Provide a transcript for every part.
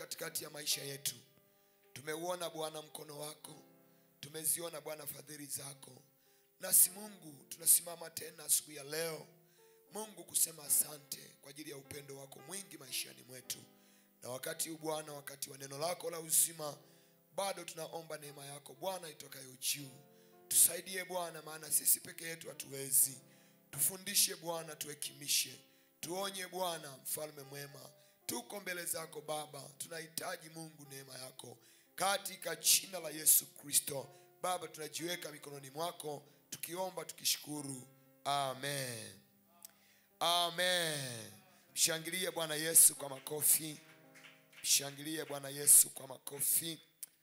katikati ya maisha yetu tumeuona bwana mkono wako tumeziona bwana fadhili zako nasi mungu tunasimama tena asubuhi ya leo mungu kusema asante kwa ajili ya upendo wako mwingi maishani mwetu na wakati huu bwana wakati wa neno lako la uzima bado tunaomba neema yako bwana itokayo juu tusaidie bwana maana sisi peke yetu hatuwezi tufundishe bwana tuhekimishe tuonye bwana mfalme mwema tuko mbele zako baba tunahitaji mungu neema yako katika jina la yesu kristo baba tunajiweka mikononi mwako tukiomba tukishukuru amen amen mshangilie bwana yesu kwa makofi mshangilie bwana yesu kwa makofi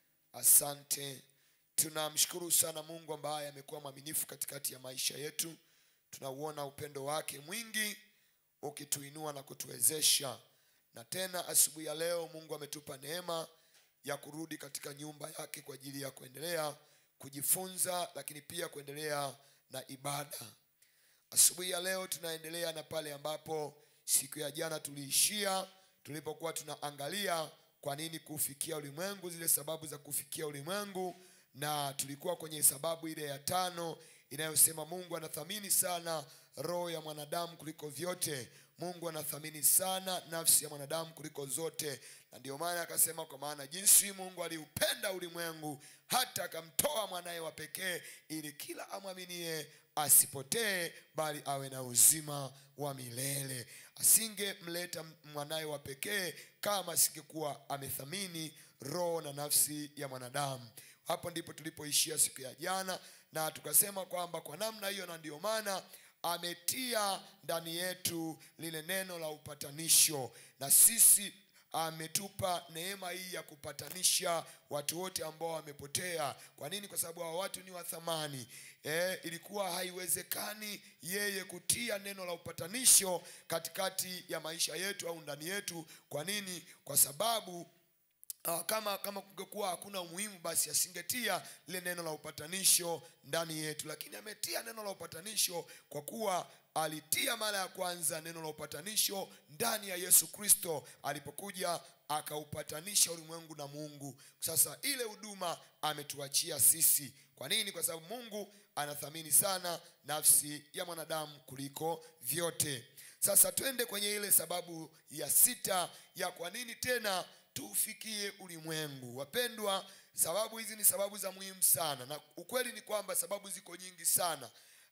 asante tunamshukuru sana mungu ambaye amekuwa mwaminifu katikati ya maisha yetu tunauona upendo wake mwingi ukituinua na kutuwezesha na tena asubuhi ya leo mungu ametupa neema ya kurudi katika nyumba yake kwa ajili ya kuendelea kujifunza lakini pia kuendelea na ibada asubuhi ya leo tunaendelea na pale ambapo siku ya jana tuliishia tulipokuwa tunaangalia kwa nini kufikia ulimwengu zile sababu za kufikia ulimwengu na tulikuwa kwenye sababu ile ya tano inayosema mungu anathamini sana roho ya mwanadamu kuliko vyote mungu anathamini sana nafsi ya mwanadamu kuliko zote na ndio maana akasema kwa maana jinsi mungu aliupenda ulimwengu hata akamtoa mwanaye wa pekee ili kila amwaminie asipotee bali awe na uzima wa milele asingemleta mwanaye wa pekee kama asingekuwa amethamini roho na nafsi ya mwanadamu hapo ndipo tulipoishia siku ya jana na tukasema kwamba kwa namna hiyo na ndio maana ametia ndani yetu lile neno la upatanisho na sisi ametupa neema hii ya kupatanisha watu wote ambao wamepotea kwa nini kwa sababu hawa watu ni wa thamani e, ilikuwa haiwezekani yeye kutia neno la upatanisho katikati ya maisha yetu au ndani yetu kwa nini kwa sababu Uh, kama kama kungekuwa hakuna umuhimu basi asingetia lile neno la upatanisho ndani yetu lakini ametia neno la upatanisho kwa kuwa alitia mara ya kwanza neno la upatanisho ndani ya yesu kristo alipokuja akaupatanisha ulimwengu na mungu sasa ile huduma ametuachia sisi kwa nini kwa sababu mungu anathamini sana nafsi ya mwanadamu kuliko vyote sasa twende kwenye ile sababu ya sita ya kwa nini tena tuufikie ulimwengu wapendwa sababu hizi ni sababu za muhimu sana na ukweli ni kwamba sababu ziko nyingi sana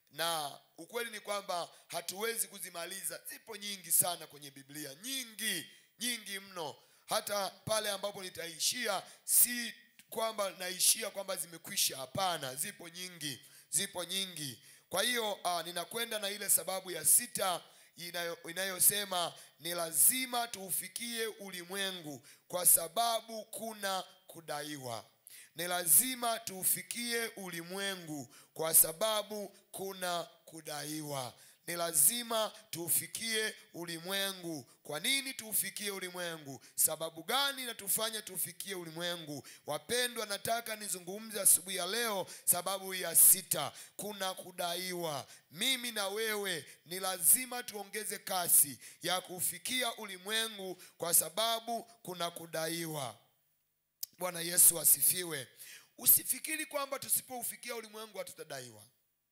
na ukweli ni kwamba hatuwezi kuzimaliza zipo nyingi sana kwenye biblia nyingi nyingi mno hata pale ambapo nitaishia si kwamba naishia kwamba zimekwisha hapana zipo nyingi zipo nyingi kwa hiyo uh, ninakwenda na ile sababu ya sita inayo, inayosema ni lazima tuufikie ulimwengu kwa sababu kuna kudaiwa ni lazima tuufikie ulimwengu kwa sababu kuna kudaiwa ni lazima tuufikie ulimwengu kwa nini tuufikie ulimwengu sababu gani natufanya tuufikie ulimwengu wapendwa nataka nizungumze asubuhi ya leo sababu ya sita kuna kudaiwa mimi na wewe ni lazima tuongeze kasi ya kuufikia ulimwengu kwa sababu kuna kudaiwa bwana yesu asifiwe usifikiri kwamba tusipoufikia ulimwengu hatutadaiwa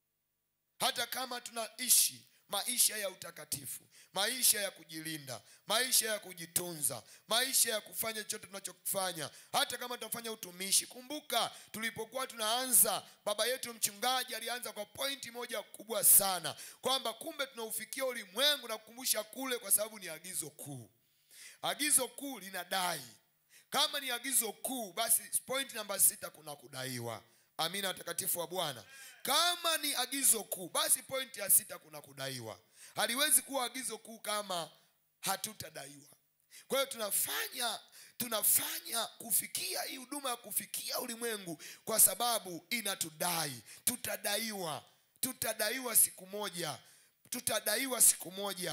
hata kama tunaishi maisha ya utakatifu maisha ya kujilinda maisha ya kujitunza maisha ya kufanya chochote tunachokifanya hata kama tunafanya utumishi kumbuka tulipokuwa tunaanza baba yetu mchungaji alianza kwa pointi moja kubwa sana kwamba kumbe tunaufikia ulimwengu na kukumbusha kule kwa sababu ni agizo kuu agizo kuu linadai kama ni agizo kuu basi point namba sita kuna kudaiwa amina watakatifu wa bwana kama ni agizo kuu basi pointi ya sita kuna kudaiwa haliwezi kuwa agizo kuu kama hatutadaiwa kwa hiyo tunafanya tunafanya kufikia hii huduma ya kufikia ulimwengu kwa sababu inatudai tutadaiwa tutadaiwa siku moja tutadaiwa siku moja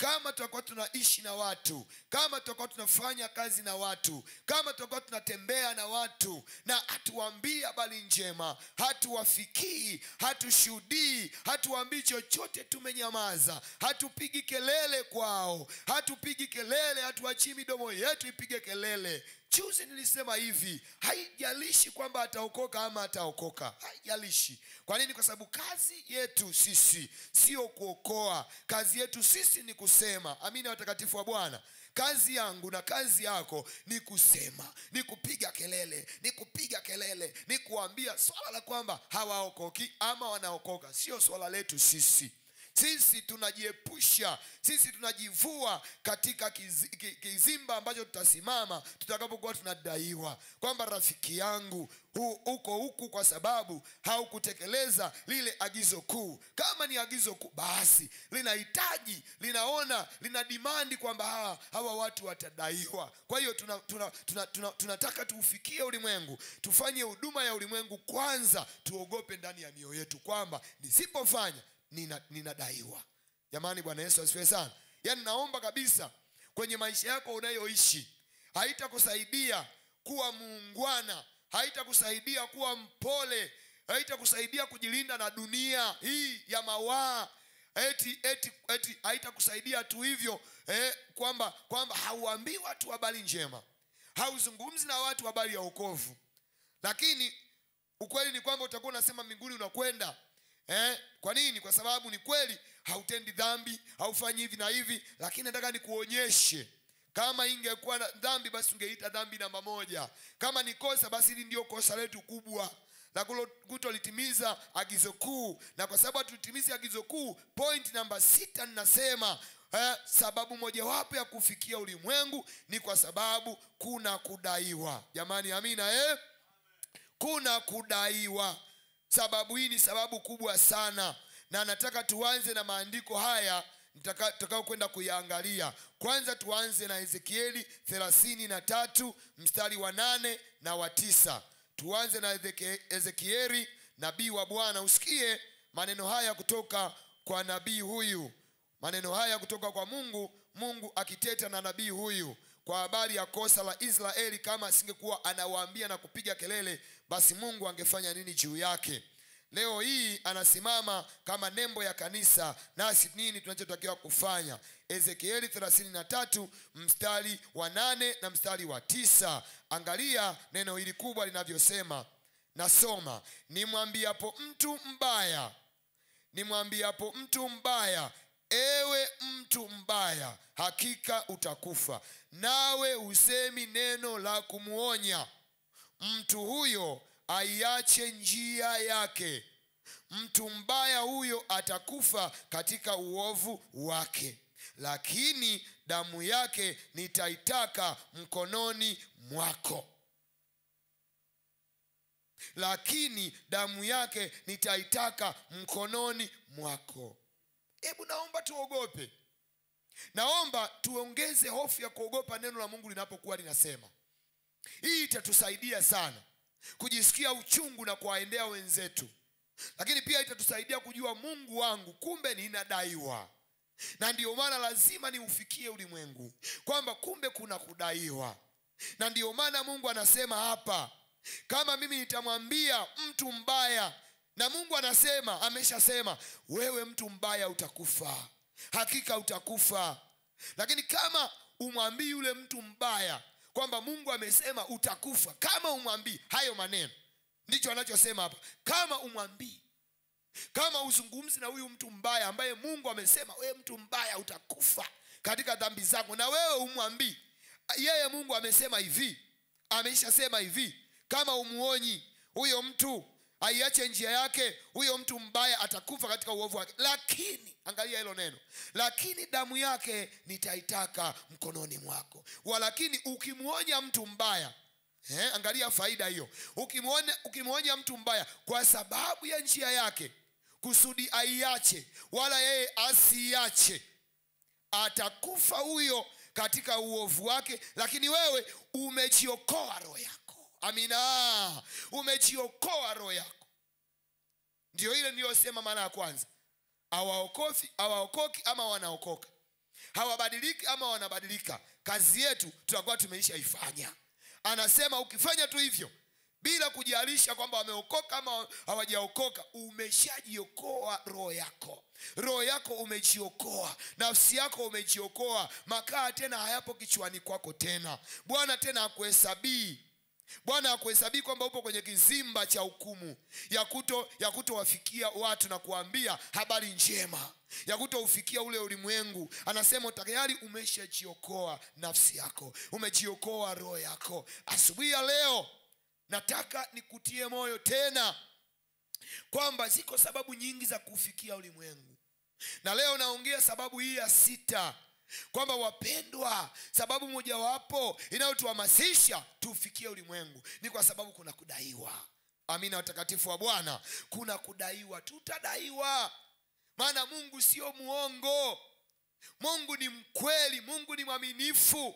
kama tutakuwa tunaishi na watu kama tutakuwa tunafanya kazi na watu kama tutakuwa tunatembea na watu na hatuwaambii habari njema hatuwafikii hatushuhudii hatuwaambii chochote tumenyamaza hatupigi kelele kwao hatupigi kelele hatuachii midomo yetu ipige kelele juzi nilisema hivi haijalishi kwamba ataokoka ama ataokoka haijalishi kwa nini kwa sababu kazi yetu sisi sio kuokoa kazi yetu sisi ni kusema amina watakatifu wa bwana kazi yangu na kazi yako ni kusema ni kupiga kelele ni kupiga kelele ni kuambia swala la kwamba hawaokoki ama wanaokoka sio swala letu sisi sisi tunajiepusha sisi tunajivua katika kizi, ki- kizimba ambacho tutasimama tutakapokuwa tunadaiwa kwamba rafiki yangu hu, uko huku kwa sababu haukutekeleza lile agizo kuu kama ni agizo kuu basi linahitaji linaona lina dimandi kwamba hawa, hawa watu watadaiwa kwa hiyo tunataka tuna, tuna, tuna, tunataka tuufikie ulimwengu tufanye huduma ya ulimwengu kwanza tuogope ndani ya mioyo yetu kwamba nisipofanya nina- ninadaiwa jamani bwana yesu asifiwe sana yaani naomba kabisa kwenye maisha yako unayoishi haitakusaidia kuwa muungwana haitakusaidia kuwa mpole haitakusaidia kujilinda na dunia hii ya mawaa eti eti eti haitakusaidia tu hivyo eh, kwamba kwamba hauambii watu habari njema hauzungumzi na watu habari ya wokovu lakini ukweli ni kwamba utakuwa unasema mbinguni unakwenda eh? kwa nini kwa sababu ni kweli hautendi dhambi haufanyi hivi na hivi lakini nataka nikuonyeshe kama ingekuwa na dhambi basi ungeita dhambi namba moja kama ni kosa basi hili ndio kosa letu kubwa la kulo- kutolitimiza agizo kuu na kwa sababu hatulitimizi agizo kuu point namba sita ninasema eh, sababu mojawapo ya kufikia ulimwengu ni kwa sababu kuna kudaiwa jamani amina eh? kuna kudaiwa sababu hii ni sababu kubwa sana na nataka tuanze na maandiko haya nitaka- tutakao kwenda kuyaangalia kwanza tuanze na ezekieli thelathini na tatu mstari wa nane na wa tisa tuanze na Ezeke- ezekieli nabii wa bwana usikie maneno haya kutoka kwa nabii huyu maneno haya kutoka kwa mungu mungu akiteta na nabii huyu kwa habari ya kosa la israeli kama asingekuwa anawaambia na kupiga kelele basi mungu angefanya nini juu yake leo hii anasimama kama nembo ya kanisa nasi nini tunachotakiwa kufanya ezekieli 33 mstari wa nane na mstari wa tisa angalia neno hili kubwa linavyosema nasoma nimwambiapo mtu mbaya nimwambiapo mtu mbaya ewe mtu mbaya hakika utakufa nawe usemi neno la kumwonya mtu huyo aiache njia yake mtu mbaya huyo atakufa katika uovu wake lakini damu yake nitaitaka mkononi mwako lakini damu yake nitaitaka mkononi mwako hebu naomba tuogope naomba tuongeze hofu ya kuogopa neno la mungu linapokuwa linasema hii itatusaidia sana kujisikia uchungu na kuwaendea wenzetu lakini pia itatusaidia kujua mungu wangu kumbe ninadaiwa na ndiyo maana lazima niufikie ulimwengu kwamba kumbe kuna kudaiwa na ndiyo maana mungu anasema hapa kama mimi nitamwambia mtu mbaya na mungu anasema ameshasema wewe mtu mbaya utakufa hakika utakufa lakini kama umwambii yule mtu mbaya kwamba mungu amesema utakufa kama umwambii hayo maneno ndicho anachosema hapa kama umwambii kama uzungumzi na huyu mtu mbaya ambaye mungu amesema wewe mtu mbaya utakufa katika dhambi zako na wewe umwambii yeye mungu amesema hivi ameishasema hivi kama umuonyi huyo mtu aiache njia yake huyo mtu mbaya atakufa katika uovu wake lakini angalia hilo neno lakini damu yake nitaitaka mkononi mwako walakini ukimwonya mtu mbaya eh, angalia faida hiyo ukimwonya ukimwonya mtu mbaya kwa sababu ya njia yake kusudi aiache wala yeye asiiache atakufa huyo katika uovu wake lakini wewe umejiokoa roho yako amina umejiokoa roho yako ndio ile niliyosema mara ya kwanza awaokofi awaokoki ama wanaokoka hawabadiliki ama wanabadilika kazi yetu tutakuwa tumeishaifanya anasema ukifanya tu hivyo bila kujalisha kwamba wameokoka ama hawajaokoka umeshajiokoa roho yako roho yako umejiokoa nafsi yako umejiokoa makaa tena hayapo kichwani kwako tena bwana tena akuhesabii bwana akuhesabii kwamba upo kwenye kizimba cha hukumu ya kuto ya kutowafikia watu na kuambia habari njema ya kutoufikia ule ulimwengu anasema tayari umeshajiokoa nafsi yako umejiokoa roho yako asubuhi ya leo nataka nikutie moyo tena kwamba ziko sababu nyingi za kufikia ulimwengu na leo naongea sababu hii ya sita kwamba wapendwa sababu mojawapo inayotuhamasisha tuufikie ulimwengu ni kwa sababu kuna kudaiwa amina watakatifu wa bwana kuna kudaiwa tutadaiwa maana mungu sio muongo mungu ni mkweli mungu ni mwaminifu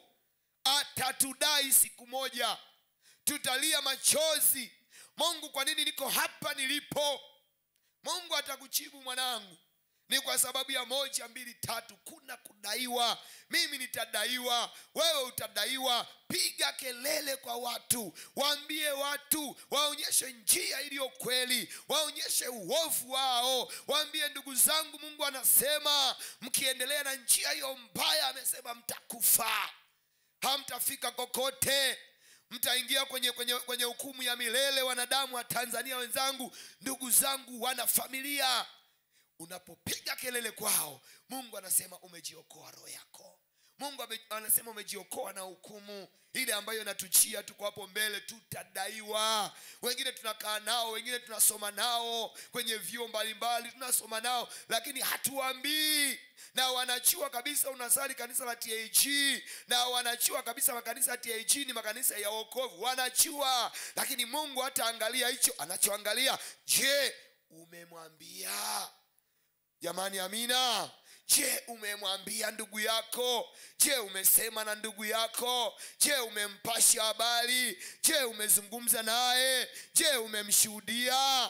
atatudai siku moja tutalia machozi mungu kwa nini niko hapa nilipo mungu atakujibu mwanangu ni kwa sababu ya moja mbili tatu kuna kudaiwa mimi nitadaiwa wewe utadaiwa piga kelele kwa watu waambie watu waonyeshe njia iliyo kweli waonyeshe uovu wao waambie ndugu zangu mungu anasema mkiendelea na njia hiyo mbaya amesema mtakufa hamtafika kokote mtaingia kwenye kwenye kwenye hukumu ya milele wanadamu wa tanzania wenzangu ndugu zangu wana familia unapopiga kelele kwao mungu anasema umejiokoa roho yako mungu ame- anasema umejiokoa na hukumu ile ambayo inatuchia tuko hapo mbele tutadaiwa wengine tunakaa nao wengine tunasoma nao kwenye vyuo mbalimbali tunasoma nao lakini hatuambii na wanachua kabisa unasali kanisa la tag na wanachua kabisa makanisa ya tag ni makanisa ya wokovu wanachua lakini mungu hataangalia hicho anachoangalia je umemwambia jamani amina je umemwambia ndugu yako je umesema na ndugu yako je umempasha habari je umezungumza naye je umemshuhudia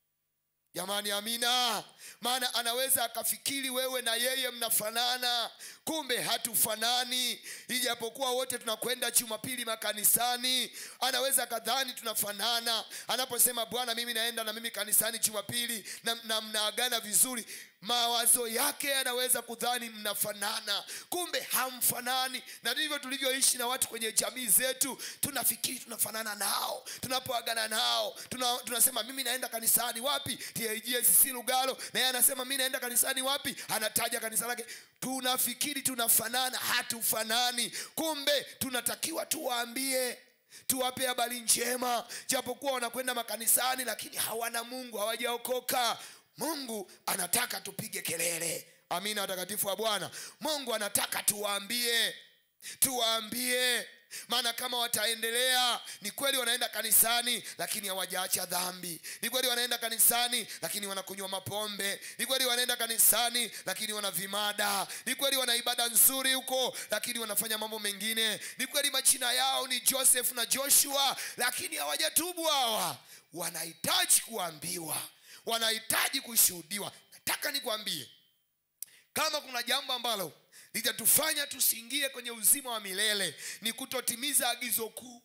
jamani amina maana anaweza akafikiri wewe na yeye mnafanana kumbe hatufanani ijapokuwa wote tunakwenda jumapili makanisani anaweza akadhani tunafanana anaposema bwana mimi naenda na mimi kanisani jumapili na, na mnaagana vizuri mawazo yake yanaweza kudhani mnafanana kumbe hamfanani na ndivyo tulivyoishi na watu kwenye jamii zetu tunafikiri tunafanana nao tunapoagana nao tuna, tunasema mimi naenda kanisani wapi tgsc lugalo na yeye anasema mi naenda kanisani wapi anataja kanisa lake tunafikiri tunafanana hatufanani kumbe tunatakiwa tuwaambie tuwape habari njema japokuwa wanakwenda makanisani lakini hawana mungu hawajaokoka mungu anataka tupige kelele amina watakatifu wa bwana mungu anataka tuwaambie tuwaambie maana kama wataendelea ni kweli wanaenda kanisani lakini hawajaacha dhambi ni kweli wanaenda kanisani lakini wanakunywa mapombe ni kweli wanaenda kanisani lakini wana vimada ni kweli wana ibada nzuri huko lakini wanafanya mambo mengine ni kweli majina yao ni joseph na joshua lakini hawajatubu hawa wanahitaji kuambiwa wanahitaji kushuhudiwa nataka nikwambie kama kuna jambo ambalo litatufanya tusiingie kwenye uzima wa milele ni kutotimiza agizo kuu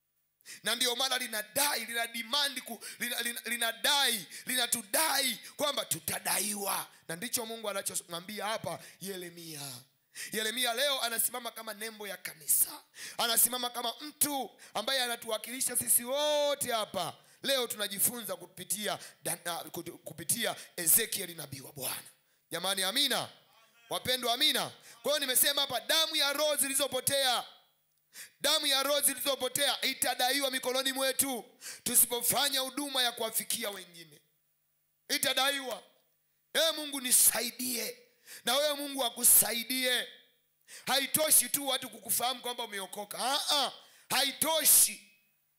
na ndio maana linadai lina dimandi ku, lina, lina, linadai linatudai kwamba tutadaiwa na ndicho mungu anachomwambia hapa yeremia yeremia leo anasimama kama nembo ya kanisa anasimama kama mtu ambaye anatuwakilisha sisi wote hapa leo tunajifunza kupitia Dan- ah, kutu- kupitia ezekieli nabii wa bwana jamani amina wapendwa amina kwa hiyo nimesema hapa damu ya roho zilizopotea damu ya roho zilizopotea itadaiwa mikononi mwetu tusipofanya huduma ya kuwafikia wengine itadaiwa ewe mungu nisaidie na wewe mungu akusaidie haitoshi tu watu kukufahamu kwamba umeokoka Aa, haitoshi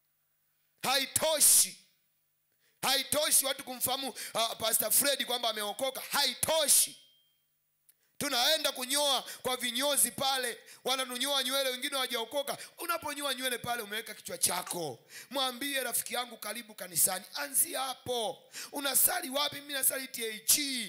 haitoshi haitoshi watu kumfahamu uh, pastor fredi kwamba ameokoka haitoshi tunaenda kunyoa kwa vinyozi pale wananunyoa nywele wengine wajaokoka unaponyoa nywele pale umeweka kichwa chako mwambie rafiki yangu karibu kanisani anzia hapo unasali wapi mimi nasali tag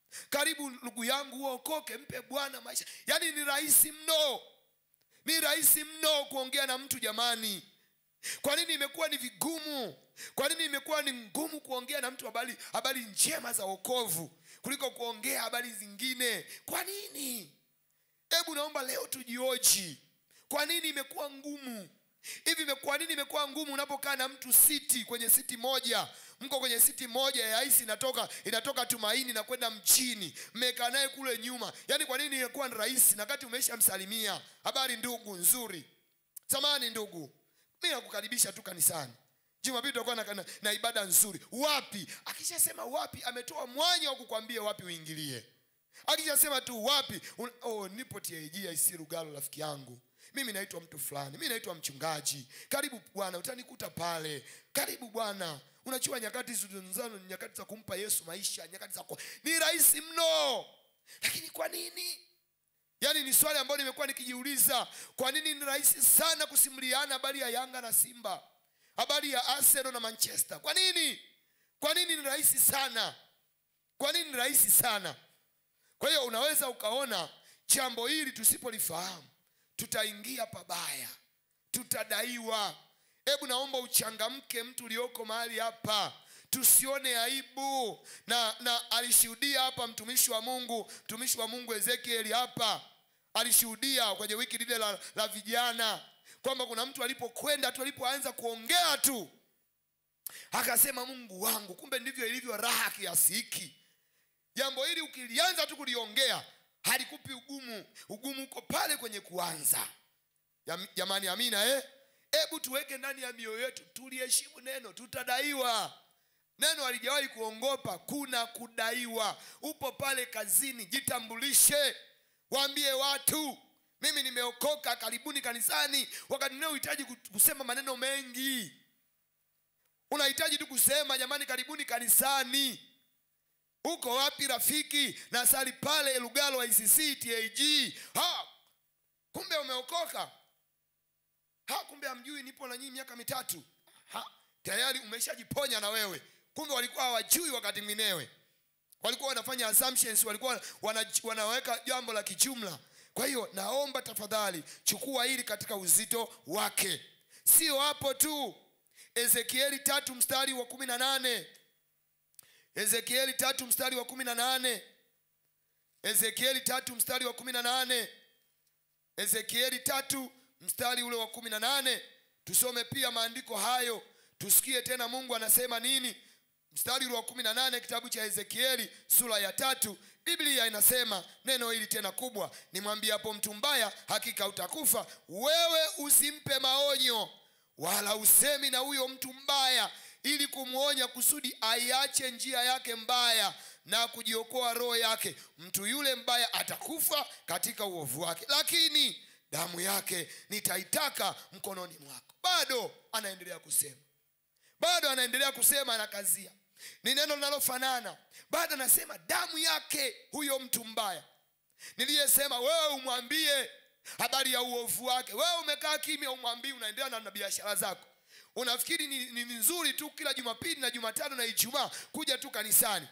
karibu ndugu yangu uokoke mpe bwana maisha yaani ni rahisi mno ni rahisi mno kuongea na mtu jamani kwa nini imekuwa ni vigumu kwa nini imekuwa ni ngumu kuongea na mtu habari habari njema za wokovu kuliko kuongea habari zingine kwa nini hebu naomba leo tujioji kwa nini imekuwa ngumu hivi ime- kwa nini imekuwa ngumu unapokaa na mtu siti kwenye siti moja mko kwenye siti moja ya hisi inatoka inatoka tumaini na kwenda mchini mmekaa naye kule nyuma yaani kwa nini imekuwa ni rahisi na kati umeisha msalimia habari ndugu nzuri samani ndugu mi nakukaribisha tu kanisani jumapili tutakuwa na, na, na ibada nzuri wapi akishasema wapi ametoa mwanya wa kukwambia wapi uingilie akishasema tu wapi un, oh, nipo tag IC Lugalo rafiki yangu mimi naitwa mtu fulani mi naitwa mchungaji karibu bwana utanikuta pale karibu bwana unachua nyakati zilizozano ni nyakati za kumpa yesu maisha nyakati za ku... ni rahisi mno lakini kwa nini yaani ni swali ambalo nimekuwa nikijiuliza kwa nini ni rahisi sana kusimuliana habari ya yanga na simba habari ya arsenal na manchester kwa nini kwa nini ni rahisi sana kwa nini ni rahisi sana kwa hiyo unaweza ukaona jambo hili tusipolifahamu tutaingia pabaya tutadaiwa hebu naomba uchangamke mtu ulioko mahali hapa tusione aibu na na alishuhudia hapa mtumishi wa mungu mtumishi wa mungu ezekieli hapa alishuhudia kwenye wiki lile la, la vijana kwamba kuna mtu alipokwenda tu alipoanza kuongea tu akasema mungu wangu kumbe ndivyo ilivyo raha kiasi hiki jambo hili ukilianza tu kuliongea halikupi ugumu ugumu uko pale kwenye kuanza Jam- jamani amina eh? hebu tuweke ndani ya mioyo yetu tuliheshimu neno tutadaiwa neno halijawahi kuongopa kuna kudaiwa upo pale kazini jitambulishe waambie watu mimi nimeokoka karibuni kanisani wakati ninaohitaji kusema maneno mengi unahitaji tu kusema jamani karibuni kanisani uko wapi rafiki na sali pale lugalo icc tag ha kumbe umeokoka ha kumbe amjui nipo na nyinyi miaka mitatu ha tayari umeshajiponya na wewe kumbe walikuwa hawajui wakati mwinewe walikuwa wanafanya assumptions walikuwa wana, wanaweka jambo la kijumla kwa hiyo naomba tafadhali chukua hili katika uzito wake sio hapo tu ezekieli tatu mstari wa kumi na nane ezekieli tatu mstari wa kumi na nane ezekieli tatu mstari wa kumi na nane ezekieli tatu mstari ule wa kumi na nane tusome pia maandiko hayo tusikie tena mungu anasema nini mstari ule wa kumi na nane kitabu cha ezekieli sura ya tatu biblia inasema neno hili tena kubwa nimwambie hapo mtu mbaya hakika utakufa wewe usimpe maonyo wala usemi na huyo mtu mbaya ili kumwonya kusudi aiache njia yake mbaya na kujiokoa roho yake mtu yule mbaya atakufa katika uovu wake lakini damu yake nitaitaka mkononi mwako bado anaendelea kusema bado anaendelea kusema anakazia ni neno linalofanana bado anasema damu yake huyo mtu mbaya niliyesema wewe umwambie habari ya uovu wake wewe umekaa kimya umwambie unaendelea na, na biashara zako unafikiri ni, ni nzuri tu kila jumapili na jumatano na ijumaa kuja tu kanisani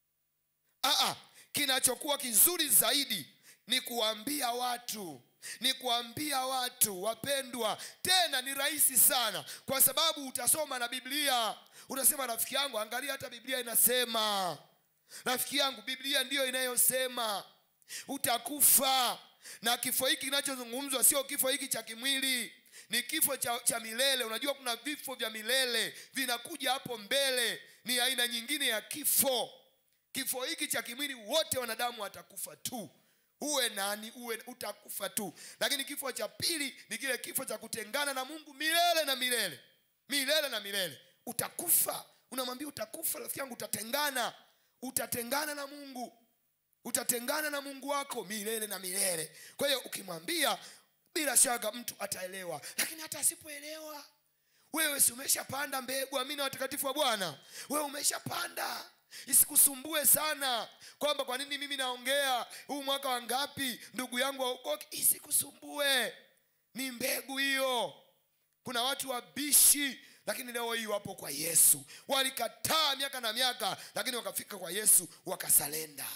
Aa, kinachokuwa kizuri zaidi ni kuambia watu ni kuambia watu wapendwa tena ni rahisi sana kwa sababu utasoma na biblia utasema rafiki yangu angalia hata biblia inasema rafiki yangu biblia ndiyo inayosema utakufa na kifo hiki kinachozungumzwa sio kifo hiki cha kimwili ni kifo cha, cha milele unajua kuna vifo vya milele vinakuja hapo mbele ni aina nyingine ya kifo kifo hiki cha kimwili wote wanadamu watakufa tu uwe nani uwe utakufa tu lakini kifo cha pili ni kile kifo cha kutengana na mungu milele na milele milele na milele utakufa unamwambia utakufa rafiki yangu utatengana utatengana na mungu utatengana na mungu wako milele na milele kwa hiyo ukimwambia bila shaka mtu ataelewa lakini hata asipoelewa wewe si umeshapanda mbegu amina watakatifu wa bwana wewe umeshapanda isikusumbue sana kwamba kwa nini mimi naongea huu mwaka wa ngapi ndugu yangu waokoke isikusumbue ni mbegu hiyo kuna watu wabishi lakini leo hii wapo kwa yesu walikataa miaka na miaka lakini wakafika kwa yesu wakasalenda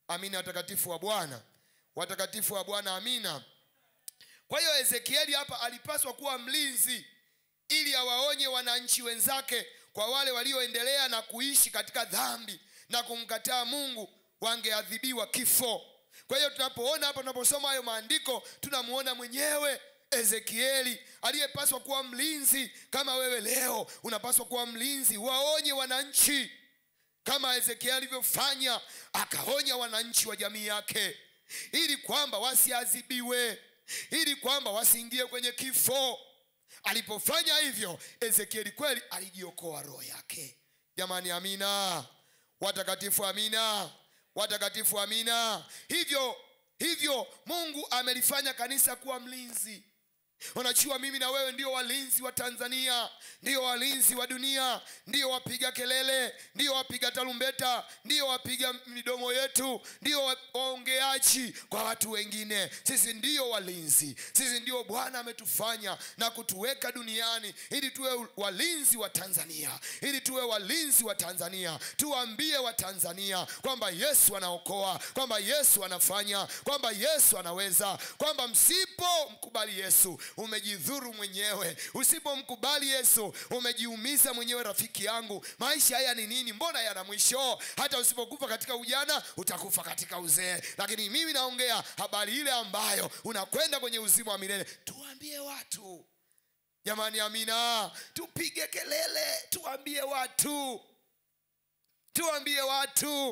amina watakatifu wa bwana watakatifu wa bwana amina kwa hiyo ezekieli hapa alipaswa kuwa mlinzi ili awaonye wananchi wenzake kwa wale walioendelea na kuishi katika dhambi na kumkataa mungu wangeadhibiwa kifo kwa hiyo tunapoona hapa tunaposoma hayo maandiko tunamuona mwenyewe ezekieli aliyepaswa kuwa mlinzi kama wewe leo unapaswa kuwa mlinzi waonye wananchi kama ezekieli alivyofanya akaonya wananchi wa jamii yake ili kwamba wasiadhibiwe ili kwamba wasiingie kwenye kifo alipofanya hivyo ezekieli kweli alijiokoa roho yake jamani amina watakatifu amina watakatifu amina hivyo hivyo mungu amelifanya kanisa kuwa mlinzi unajua mimi na wewe ndio walinzi wa tanzania ndio walinzi wa dunia ndio wapiga kelele ndio wapiga tarumbeta ndio wapiga midomo yetu ndio wa- waongeaji kwa watu wengine sisi ndio walinzi sisi ndio bwana ametufanya na kutuweka duniani ili tuwe walinzi wa tanzania ili tuwe walinzi wa tanzania tuwaambie watanzania kwamba yesu anaokoa kwamba yesu anafanya kwamba yesu anaweza kwamba msipomkubali yesu umejidhuru mwenyewe usipomkubali yesu umejiumiza mwenyewe rafiki yangu maisha haya ni nini mbona yana mwisho hata usipokufa katika ujana utakufa katika uzee lakini mimi naongea habari ile ambayo unakwenda kwenye uzima wa milele tuambie watu jamani amina tupige kelele tuambie watu tuambie watu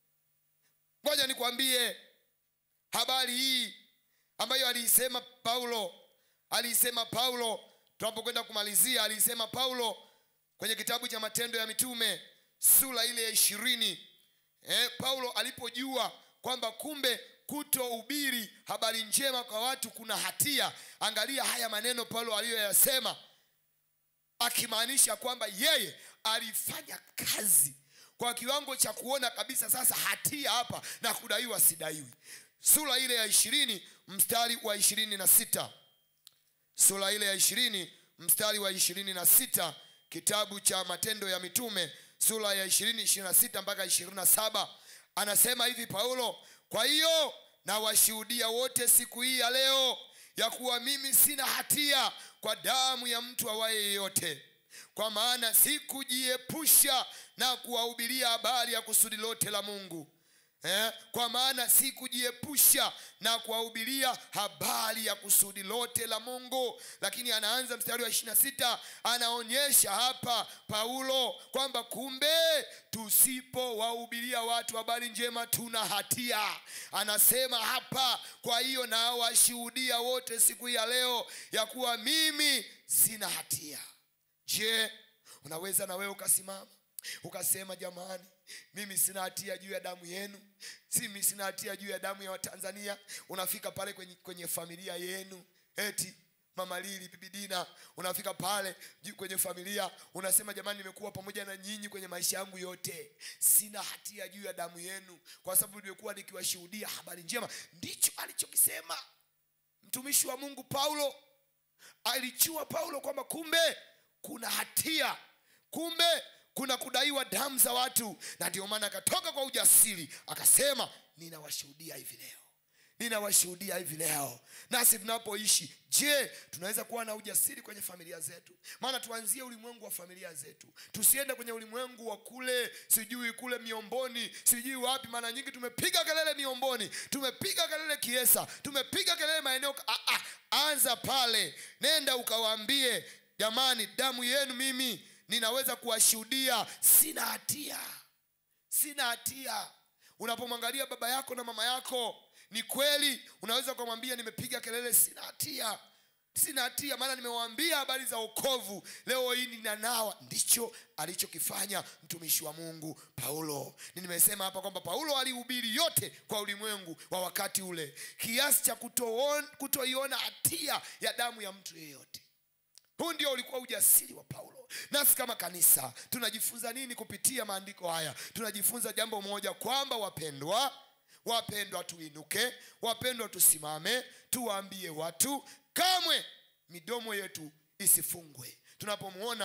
ngoja nikwambie habari hii ambayo aliisema paulo aliisema paulo tunapokwenda kumalizia aliisema paulo kwenye kitabu cha matendo ya mitume sura ile ya ishirini eh, paulo alipojua kwamba kumbe kutohubiri habari njema kwa watu kuna hatia angalia haya maneno paulo aliyoyasema akimaanisha kwamba yeye alifanya kazi kwa kiwango cha kuona kabisa sasa hatia hapa na kudaiwa sidaiwi sura ile ya ishirini mstari wa ishirini na sita sura ile ya ishirini mstari wa ishirini na sita kitabu cha matendo ya mitume sura ya ishirini ishirini na sita mpaka ishirini na saba anasema hivi paulo kwa hiyo nawashuhudia wote siku hii ya leo ya kuwa mimi sina hatia kwa damu ya mtu awaye yeyote kwa maana sikujiepusha na kuwahubiria habari ya kusudi lote la mungu Eh, kwa maana sikujiepusha na kuwahubiria habari ya kusudi lote la mungu lakini anaanza mstari wa ishirina sita anaonyesha hapa paulo kwamba kumbe tusipowahubiria watu habari njema tuna hatia anasema hapa kwa hiyo nawashuhudia wote siku hii ya leo ya kuwa mimi sina hatia je unaweza na wewe ukasimama ukasema jamani mimi sina hatia juu ya damu yenu simi sina hatia juu ya damu ya watanzania unafika pale kwenye, kwenye familia yenu eti mama lili bibi dina unafika pale juu kwenye familia unasema jamani nimekuwa pamoja na nyinyi kwenye maisha yangu yote sina hatia juu ya damu yenu kwa sababu nimekuwa nikiwashuhudia habari njema ndicho alichokisema mtumishi wa mungu paulo alichua paulo kwamba kumbe kuna hatia kumbe kuna kudaiwa damu za watu na ndio maana akatoka kwa ujasiri akasema ninawashuhudia hivi leo ninawashuhudia hivi leo nasi tunapoishi je tunaweza kuwa na ujasiri kwenye familia zetu maana tuanzie ulimwengu wa familia zetu tusiende kwenye ulimwengu wa kule sijui kule miomboni sijui wapi maana nyingi tumepiga kelele miomboni tumepiga kelele kiesa tumepiga kelele maeneo ah, ah, anza pale nenda ukawaambie jamani damu yenu mimi ninaweza kuwashuhudia sina hatia sina hatia unapomwangalia baba yako na mama yako ni kweli unaweza ukamwambia nimepiga kelele sina hatia sina hatia maana nimewaambia habari za okovu leo hii ninanawa ndicho alichokifanya mtumishi wa mungu paulo nimesema hapa kwamba paulo alihubiri yote kwa ulimwengu wa wakati ule kiasi cha kutoon- kutoiona hatia ya damu ya mtu yeyote huu ndio ulikuwa ujasiri wa paulo nasi kama kanisa tunajifunza nini kupitia maandiko haya tunajifunza jambo moja kwamba wapendwa wapendwa tuinuke wapendwa tusimame tuwaambie watu kamwe midomo yetu isifungwe tunapomwona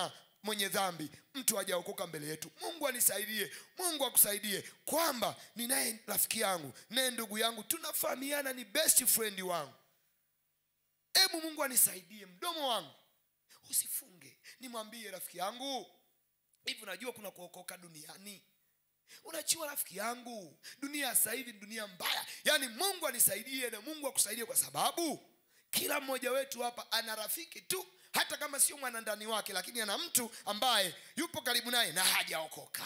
mwenye dhambi mtu hajaokoka mbele yetu mungu anisaidie mungu akusaidie kwamba ninaye rafiki yangu naye ndugu yangu tunafahamiana ni best friend wangu hebu mungu anisaidie mdomo wangu usifunge nimwambie rafiki yangu hivi unajua kuna kuokoka duniani unajua rafiki yangu dunia sasa hivi ni dunia mbaya yaani mungu anisaidie na mungu akusaidie kwa sababu kila mmoja wetu hapa ana rafiki tu hata kama sio mwanandani wake lakini ana mtu ambaye yupo karibu naye na hajaokoka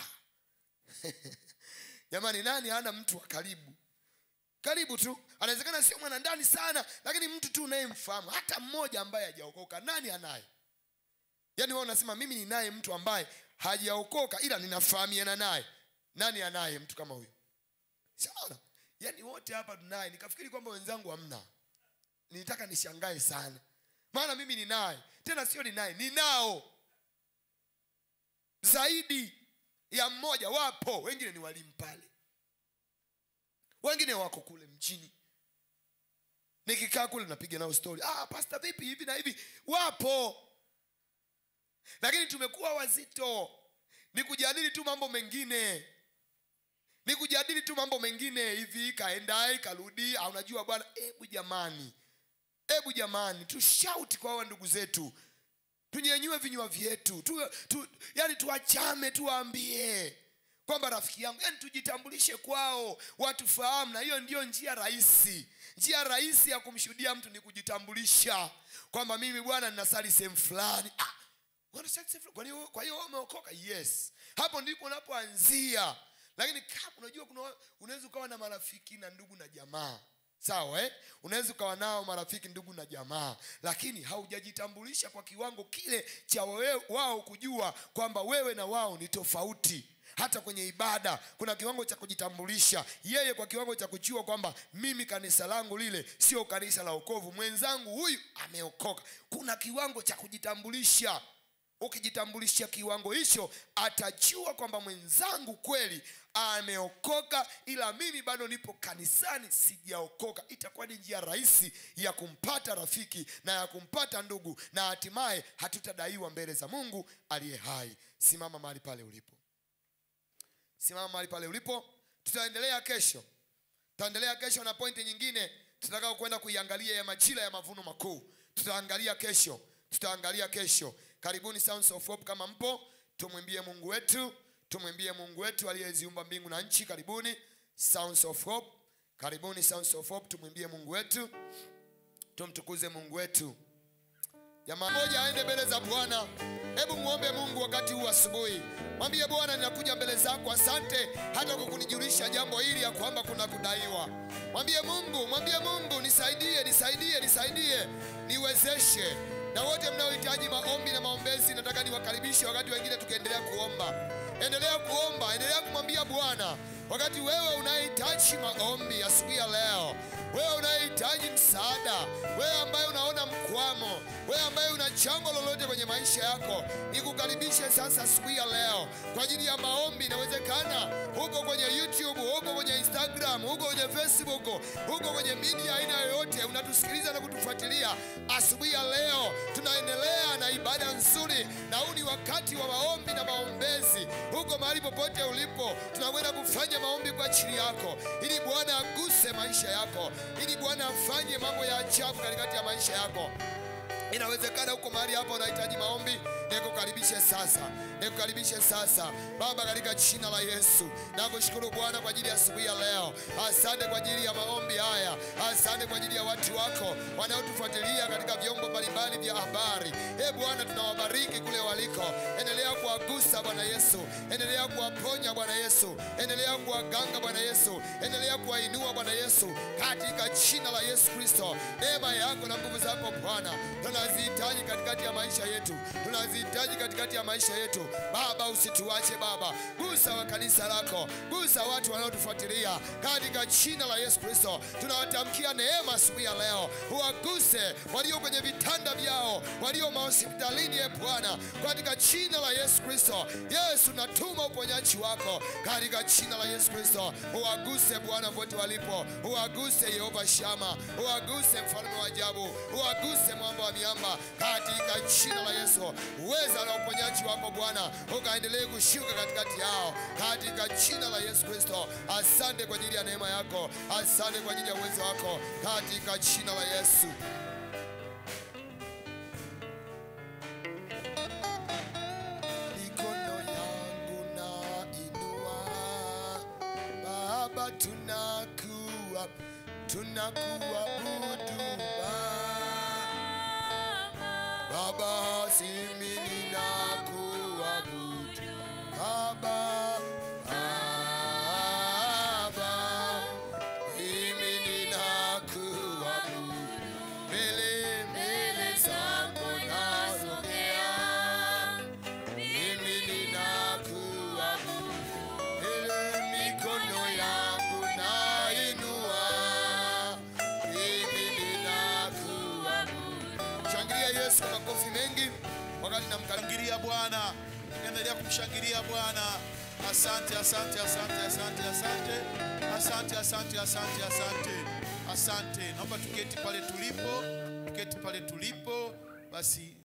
jamani nani hana mtu wa karibu karibu tu anawezekana sio mwanandani sana lakini mtu tu unayemfahamu hata mmoja ambaye hajaokoka nani anaye yaani wewe unasema mimi ninaye mtu ambaye hajaokoka ila ninafahamiana naye nani anaye mtu kama huyo saona yaani wote hapa tunaye nikafikiri kwamba wenzangu hamna nilitaka nishangae sana maana mimi ninaye tena sio ninaye ninao zaidi ya mmoja wapo wengine ni walimu pale wengine wako kule mjini nikikaa kule napiga nao stori ah, pasta vipi hivi na hivi wapo lakini tumekuwa wazito ni kujadili tu mambo mengine ni kujadili tu mambo mengine hivi kaenda karudi ah, unajua bwana hebu jamani hebu jamani tushauti kwa hawa ndugu zetu tunyenyue vinywa vyetu tu, tu, yani tuwachame tuwaambie kwamba rafiki yangu yani tujitambulishe kwao watufahamu na hiyo ndiyo njia rahisi njia rahisi ya kumshuhudia mtu ni kujitambulisha kwamba mimi bwana ninasali sehemu fulani ah, wanasali sehemu fulani. Kwa hiyo- kwa hiyo wewe umeokoka yes hapo ndipo unapoanzia lakini kama unajua kuna unaweza ukawa na marafiki na ndugu na jamaa sawa eh? unaweza ukawa nao marafiki ndugu na jamaa lakini haujajitambulisha kwa kiwango kile cha wewe, wao kujua kwamba wewe na wao ni tofauti hata kwenye ibada kuna kiwango cha kujitambulisha yeye kwa kiwango cha kujua kwamba mimi kanisa langu lile sio kanisa la okovu mwenzangu huyu ameokoka kuna kiwango cha kujitambulisha ukijitambulisha kiwango hicho atajua kwamba mwenzangu kweli ameokoka ila mimi bado nipo kanisani sijaokoka itakuwa ni njia rahisi ya kumpata rafiki na ya kumpata ndugu na hatimaye hatutadaiwa mbele za mungu aliye hai simama mahali pale ulipo simama mahali pale ulipo tutaendelea kesho tutaendelea kesho na pointi nyingine tutakao kwenda kuiangalia ya majira ya mavuno makuu tutaangalia kesho tutaangalia kesho karibuni Sounds of Hope kama mpo tumwimbie mungu wetu tumwimbie mungu wetu aliyeziumba mbingu na nchi karibuni Sounds of Hope karibuni Sounds of Hope tumwimbie mungu wetu tumtukuze mungu wetu jamaa moja aende mbele za bwana hebu muombe mungu wakati huu asubuhi mwambie bwana ninakuja mbele zako asante hata kwa kunijulisha jambo hili ya kwamba kuna kudaiwa mwambie mungu mwambie mungu nisaidie nisaidie nisaidie niwezeshe na wote mnaohitaji maombi na maombezi nataka niwakaribishe wakati wengine tukiendelea kuomba endelea kuomba endelea kumwambia bwana wakati wewe unahitaji maombi asubuhi ya leo wewe unayehitaji msaada wewe ambaye unaona mkwamo wewe ambaye una jambo lolote kwenye maisha yako nikukaribishe sasa asubuhi ya leo kwa ajili ya maombi inawezekana huko kwenye youtube huko kwenye instagram huko kwenye facebook huko kwenye media aina yoyote unatusikiliza na kutufuatilia asubuhi ya leo tunaendelea na ibada nzuri na huu ni wakati wa maombi na maombezi huko mahali popote ulipo tunakwenda kufanya maombi kwa ajili yako ili bwana aguse maisha yako ili bwana afanye mambo ya ajabu katikati ya maisha yako inawezekana huko mahali hapa unahitaji maombi nikukaribishe sasa nikukaribishe sasa baba katika jina la yesu nakushukuru bwana kwa ajili ya asubuhi ya leo asante kwa ajili ya maombi haya asante kwa ajili ya watu wako wanaotufuatilia katika vyombo mbalimbali vya habari e bwana tunawabariki kule waliko endelea kuwagusa bwana yesu endelea kuwaponya bwana yesu endelea kuwaganga bwana yesu endelea kuwainua bwana yesu katika jina la yesu kristo neema yako na nguvu zako bwana tunazihitaji katikati ya maisha yetu tunazihitaji katikati ya maisha yetu baba usituache baba gusa wa kanisa lako gusa watu wanaotufuatilia katika jina la yesu kristo tunawatamkia neema asubuhi ya leo uwaguse walio kwenye vitanda vyao walio mahospitalini ye bwana katika jina la yesu kristo yesu natuma uponyaji wako katika jina la yesu kristo uwaguse bwana pote walipo uwaguse yehova shama uwaguse mfalme wa ajabu uwaguse mwamba wa miamba katika jina la Yesu. Uweza na uponyaji wako Bwana ukaendelee kushuka katikati yao katika jina la Yesu Kristo. Asante kwa ajili ya neema yako, asante kwa ajili ya uwezo wako katika jina la Yesu. Mikono yangu na inua Baba, tunakuwa tunakuabudu Baba, Baba, simi ninakuabudu Baba, Baba, mimi ninakuabudu mbele mbele zako nasogea mimi ninakuabudu ile mikono yangu nainua mimi ninakuabudu shangilia yesu kwa makofi mengi wakati namkaribia Shangilia Bwana, endelea kumshangilia Bwana. Asante, asante, asante, asante, asante, asante, asante, asante, asante, asante. Naomba tuketi pale tulipo, tuketi pale tulipo basi.